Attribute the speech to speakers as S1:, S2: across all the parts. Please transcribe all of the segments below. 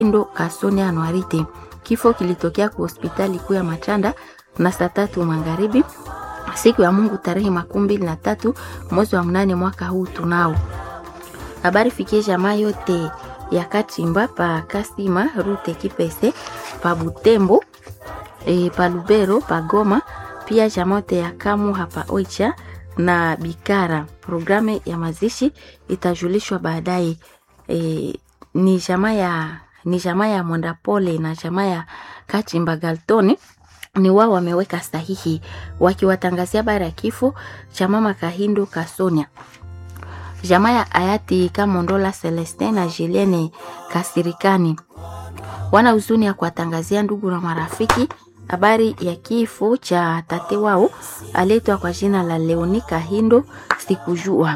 S1: Ndo Kasone Anuarite. Kifo kilitokea kwa hospitali kuu ya Machanda na saa tatu magharibi siku ya Mungu tarehe makumi mbili na tatu mwezi wa mnane mwaka huu tunao. Habari fikie jamaa yote ya Katimba pa Kasima Rute Kipese pa Butembo e, pa Lubero pa Goma pia jamaa yote ya Kamu hapa Oicha na Bikara. Programu ya mazishi itajulishwa baadaye. E, ni jamaa ya ni jamaa ya Mwendapole na jamaa ya Katimba Galtoni ni wao wameweka sahihi wakiwatangazia habari ya kifo cha mama Kahindo Kasonia. Jamaa ya hayati Kamondola Celestin na Julienne Kasirikani wana huzuni ya kuwatangazia ndugu na marafiki habari ya kifo cha tate wao aletwa kwa jina la Leoni Kahindo sikujua.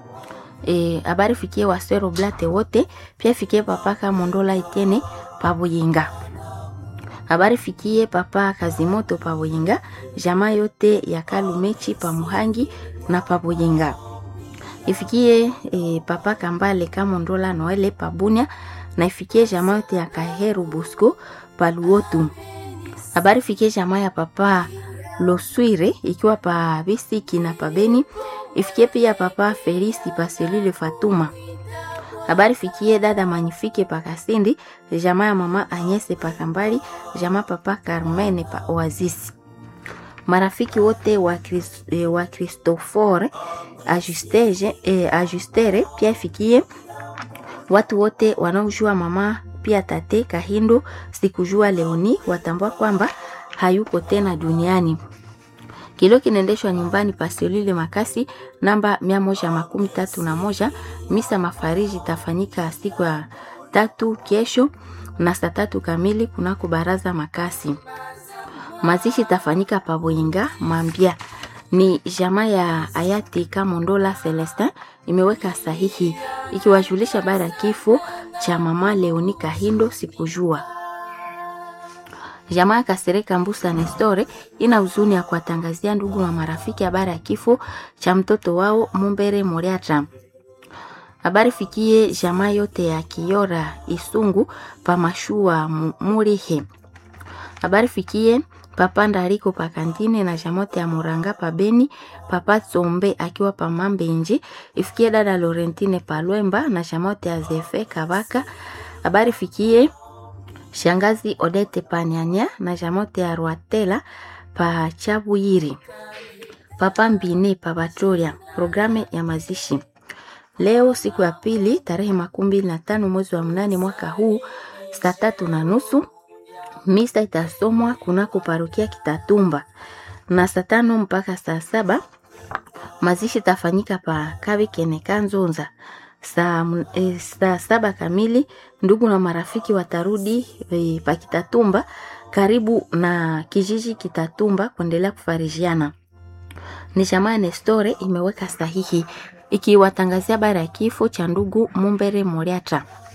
S1: E, habari fikie wasero blate wote pia fikie papa Kamondola Etienne Pabuyinga habari fikie papa Kazimoto Pabuyinga, jamaa yote ya Kalumechi Pamuhangi na Pabuyinga. Ifikie e, papa Kambale Kamondola Noele Pabunya na ifikie jamaa yote ya Kaheru Bosco Paluotu. Habari fikie jamaa ya papa Loswire ikiwa pa Bisiki na Pabeni. Ifikie pia papa Felisi Paselile Fatuma habari fikie dada Manifike pa Kasindi, jamaa ya mama Anyese pa Kambali, jamaa papa Carmene pa Oasis. Marafiki wote wa, Chris, eh, wa Christopher Ajustege, eh, Ajustere pia fikie watu wote wanaojua mama pia tate Kahindo sikujua Leoni watambua kwamba hayuko tena duniani. Kilio kinaendeshwa nyumbani Paselile Makasi namba mia moja makumi tatu na moja. Misa mafariji itafanyika siku ya tatu kesho na saa tatu kamili kunako baraza Makasi. Mazishi itafanyika Paboinga Mambia. Ni jamaa ya hayati Kamondola Celestin imeweka sahihi ikiwajulisha baada ya kifo cha mama Leoni Kahindo sikujua. Jamaa Kasereka Mbusa Nestore ina huzuni ya kuwatangazia ndugu na marafiki habari ya kifo cha mtoto wao Mumbere Moriata. Habari fikie jamaa yote ya Kiora Isungu Pamashua Murihe. Habari fikie papa Ndariko Pakantine na jamote ya Muranga Pabeni, papa Tsombe akiwa Pamambenji, ifikie dada Laurentine Palwemba na jamote ya Zefe Kabaka. Habari fikie shangazi Odete Panyanya na jamote ya Rwatela pa Chabuyiri, papa Mbine pa Batoria. Programu ya mazishi leo siku ya pili tarehe makumi mbili na tano mwezi wa mnane mwaka huu saa tatu na nusu misa itasomwa kunako parokia Kitatumba na saa tano mpaka saa saba mazishi tafanyika pa Kabikene Kanzonza saa, e, saa saba kamili ndugu na marafiki watarudi e, pa Kitatumba karibu na kijiji Kitatumba kuendelea kufarijiana. Ni jamaa Nestore imeweka sahihi ikiwatangazia habari ya kifo cha ndugu Mumbere Moriata.